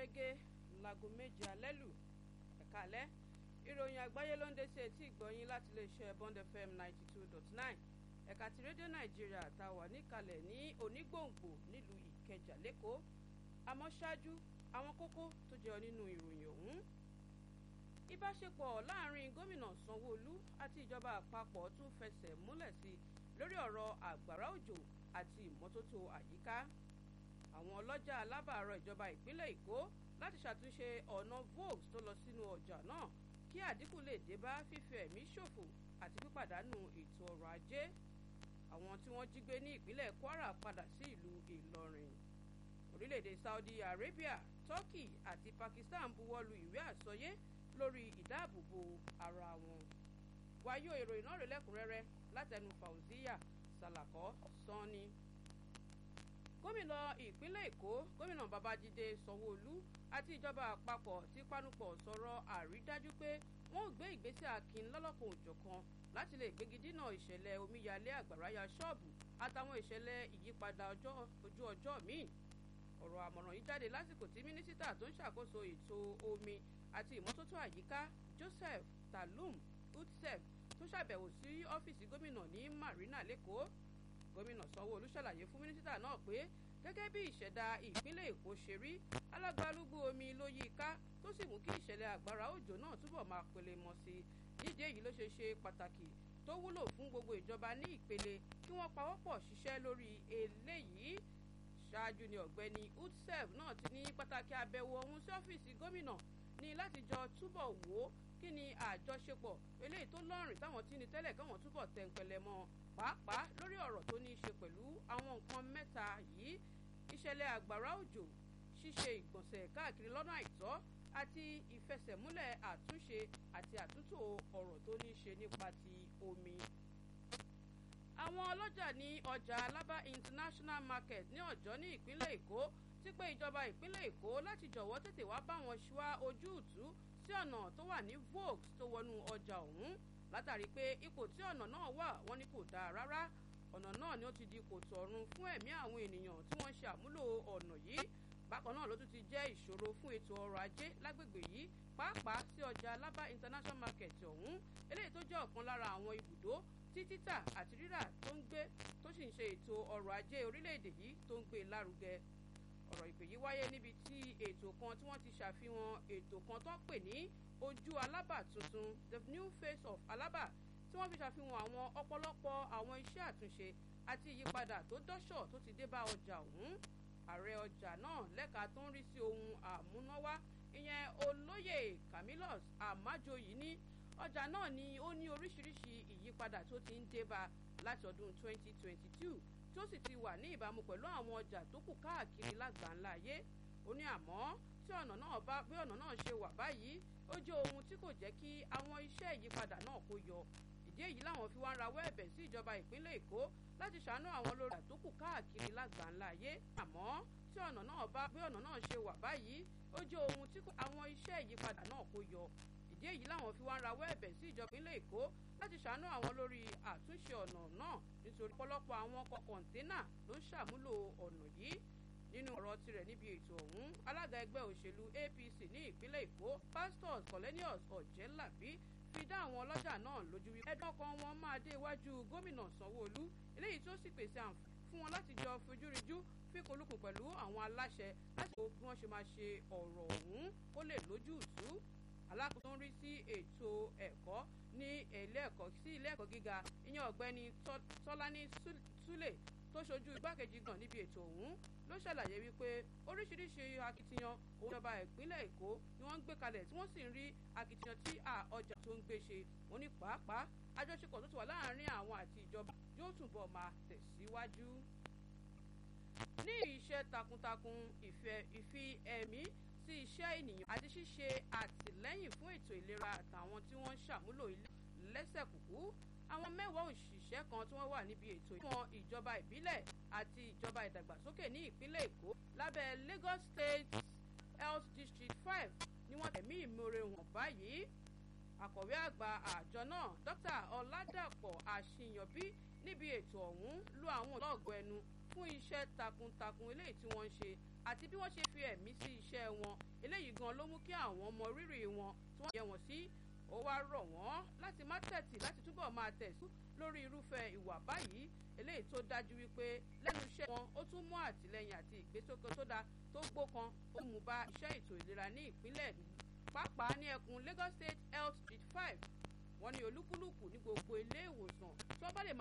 gẹ́gẹ́ láago méje alẹ́ lù ẹ̀ka alẹ́ ìròyìn àgbáyé ló ń dé sí etí ìgbọ̀nyín láti iléeṣẹ́ Bond FM ninety two dot nine ẹ̀ka ti rédíò nàìjíríà tá a wà níkàlẹ̀ ní onígbòǹgbò nílùú ìkẹjà lẹ́kọ̀ọ́ àmọ́ ṣáájú àwọn kókó tó jẹyọ nínú ìròyìn ọ̀hún ìbáṣepọ̀ láàrin gómìnà sanwó-olú àti ìjọba àpapọ̀ tún fẹsẹ̀ múlẹ̀ sí lórí ọ̀rọ̀ àgbàrá òjò àti ìmọ́tótó àyíká àwọn ọlọ́jà alábàárọ̀ ìjọba ìpínlẹ̀ èkó láti ṣàtúnṣe ọ̀nà volks tó lọ sínú ọjà náà kí àdínkù lè dé bá fífi ẹ̀mí ṣòfò àti pípàdánù ètò ọrọ̀ ajé àwọn tí wọ́n jí gbé ní ìpínlẹ̀ kwara padà sí ìlú ìlọrin orílẹ̀-èdè saudi arabia turkey àti pakistan buwọ́lu ìwé àsọyé lórí ìdáàbòbò ara wọn wáyé ìròyìn náà rẹ̀ lẹ́kùnrẹ́rẹ́ látẹnu fauziya salakọ sanni gómìnà ìpínlẹ̀ èkó gómìnà babájídé sanwóolu àti ìjọba àpapọ̀ ti panupọ̀ sọ̀rọ̀ àrídájú pé wọ́n ò gbé ìgbésẹ̀ akin lọ́lọ́kan òjọ̀kan láti lè gbégi dínà ìṣẹ̀lẹ̀ omíyalé àgbàráyà ṣọ́ọ̀bù àtàwọn ìṣẹ̀lẹ̀ ìyípadà ojú ọjọ́ míì ọ̀rọ̀ àmọ̀ràn yìí jáde lásìkò tí mínísítà tó ń ṣàkóso ètò omi àti ìmọ́tótó àyíká joseph talum utsef tó ṣàbẹ̀wò sí ọ́fíìsì gómìnà ní marina lẹ́kọ̀ọ́ gómìnà sanwó-olú ṣàlàyé fún mínísítà náà pé gẹ́gẹ́ bí ìṣẹ̀dá ìpínlẹ̀ èkó ṣe rí alágbálúgbú omi ló yí i ká tó sì mú kí ìṣẹ̀lẹ̀ àgbàrá òjò náà túbọ̀ máa pele mọ́ sí i nídìí èyí ló ṣe ṣe pàtàkì tó wúlò fún gbogbo ìjọba ní ìpele kí wọ́n pawọ́pọ̀ ṣiṣẹ́ lórí eléyìí ṣáájú ni ọ̀gbẹ́ni utsev náà ti ní pàtàkì àbẹ̀wò ọ̀hún sí ọ́fíìsì gómìnà ní láti jọ túbọ̀ wò ó kí ni àjọṣepọ̀ eléyìí tó lọ́rìn táwọn tí ní tẹ́lẹ̀ káwọn túbọ̀ tẹ̀ǹpẹ̀lẹ̀ mọ́ pàápàá lórí ọ̀rọ̀ tó ní í ṣe pẹ̀lú àwọn nǹkan mẹ́ta yìí ìṣẹ̀lẹ̀ àgbàrá òjò ṣíṣe ìgbọ̀nsẹ̀ káàkiri lọ́nà àìtọ́ àti ìfẹsẹ̀múlẹ̀ àtúnṣe àti àtúntò ọ̀rọ̀ tó ní í ṣe nípa ti omi àwọn ọlọ́jà ní ọjà alábá international market ní ọ̀jọ́ ní ìpínlẹ̀ èkó ti pé ìjọba ìpínlẹ̀ èkó láti jọ̀wọ́ tètè wá bá wọn ṣúá ojúùtú sí ọ̀nà tó wà ní volks tó wọnú ọjà ọ̀hún látàrí pé ipò tí ọ̀nà náà wà wọ́n ní kò dáa rárá ọ̀nà náà ni ó ti di kòtò ọ̀run fún ẹ̀mí àwọn ènìyàn tí wọ́n ń ṣe àmúlò ọ̀nà yìí bákan náà ló tún ti jẹ́ ìṣòro fún ètò ọrọ̀ ajé lágbègbè yìí pàápàá sí ọjà alábá international market ọ̀hún eléyìí tó jẹ́ ọ̀kan lára àwọn ibùdó tí títà àti rírà tó ń gbé tó sì ń ṣe ètò ọrọ̀ ajé orílẹ̀-èdè yìí tó ń gbé lárugẹ ọ̀rọ̀ ìpè yìí wáyé níbi tí ètò kan tí wọ́n ti ṣàfihàn ètò kan tó pè ní ojú alábà tuntun the new face of alábà tí wọ́n fi ṣàfihàn àwọn ọ̀pọ̀lọpọ̀ àwọn iṣẹ́ àtúnṣe àti ìyípadà tó dọ́ṣọ̀ tó ti dé bá ọjà ọ̀hún ààrẹ ọjà náà lẹ́ka tó ń rí sí ohun àmúnáwá ìyẹn olóyè camillus amajoyi ní ọjà náà ni ó ní oríṣiríṣi ìyípadà tó ti ń dé bá láti ọdún 2022 tó sì ti wà ní ìbámu pẹ̀lú àwọn ọjà tó kù káàkiri lágbàńlá ayé ó ní àmọ́ tí ọ̀nà náà bá bí ọ̀nà náà ṣe wà báyìí ó jẹ́ ohun tí kò jẹ́ kí àwọn iṣẹ́ ìyípadà náà kó yọ ìdí èyí làwọn fi wá ń rawọ́ ẹ̀bẹ̀ sí ìjọba ìpínlẹ̀ èkó láti ṣàánú àwọn lórí àtókù káàkiri lágbàńlá ayé àmọ́ tí ọ̀nà náà bá bí ọ̀nà náà ṣe wà báyìí ó jẹ́ ohun tí àwọn iṣẹ́ ìyípadà náà kó yọ ìdí èyí làwọn fi wá ń rawọ́ ẹ̀bẹ̀ sí ìjọba ìpínlẹ̀ èkó láti ṣàánú àwọn lórí àtúnṣe ọ̀nà náà nítorí ọ̀pọ̀lọpọ̀ àwọn ọkọ̀ kọ̀ǹténà ló ń ṣàmúlò ọ̀nà yìí nínú ọ̀rọ̀ tirẹ̀ níbi ètò ọ̀hún alága ẹgbẹ́ òṣèlú APC ní ìpínlẹ̀ èkó pastors colenius ọ̀jẹ́làbí fi dá àwọn ọlọ́jà náà lójú wípé ẹ̀dùn ọkàn wọn máa dé iwájú gómìnà sanwó-olú eléyìí tó sì pèsè àǹfààní fún wọn láti jọ fojúrinjú fíkolùkùn pẹ̀lú àwọn aláṣẹ láti wo bí wọ́n ṣe máa ṣe ọ̀rọ̀ ọ̀hún kó lè lójútùú alákòóso ń rí sí ètò ẹ̀kọ́ ní ilé ẹ̀kọ́ sí ilé ẹ̀kọ́ gíga ìyẹn ọ̀gbẹ́ni tọ́lání súlẹ̀ tó ṣojú igbákejì gan níbi ètò ọ̀hún ló ṣàlàyé wípé oríṣiríṣi akitiyan òjọba ìpínlẹ̀ èkó ni wọ́n ń gbé kalẹ̀ tí wọ́n sì ń rí akitiyan tí ọjà tó ń gbé ṣe wọ́n ní pàápàá àjọṣepọ̀ tó ti wà láàárín àwọn àti ìjọba yóò túbọ̀ máa tẹ̀síwájú. ní iṣẹ́ takuntakun ìfi ẹ̀mí sí iṣẹ́ ènìyàn àti ṣíṣe àtìlẹ́yìn fún ètò ìlera àtàwọn tí wọ́n ń ṣàmúlò lẹ́sẹ̀kùkú àwọn mẹ́wàá òṣìṣẹ́ kan tí wọ́n wà níbi ètò ìwọ̀n ìjọba ìbílẹ̀ àti ìjọba ìdàgbàsókè ní ìpínlẹ̀ èkó lábẹ́ Lagos State Health District five ni wọ́n tẹ̀mí ìmoore wọn báyìí akọ̀wé àgbà àjọ náà dókítà ọ̀làdàpọ̀ àṣìyànbí níbi ètò ọ̀hún lu àwọn ọlọ́ọ̀gbọ́ ẹnu fún iṣẹ́ takuntakun eléyìí tí wọ́n ń ṣe àti bí wọ́n ṣe fi ẹ̀mí sí iṣẹ́ wọn eléyìí gan ló mú kí àwọn mọ rírì wọn tí wọ́n yẹ wọ́n sí ó wá rọ̀ wọ́n láti má tẹ̀tì láti túbọ̀ máa tẹ̀sí lórí irúfẹ́ ìwà báyìí eléyìí tó dájú wípé lẹ́nu iṣẹ́ wọn ó tún mú àtìlẹ́yìn àti ìgbésókè tó dáa tó gbókan ó mú bá iṣẹ́ ètò ìlera ní ìpínlẹ̀ pàápàá ní ẹkùn Lagos State Health Street five wọ́n ní olúkúlùkù ní gbogbo ilé ìwòsàn tí wọ́n bá lè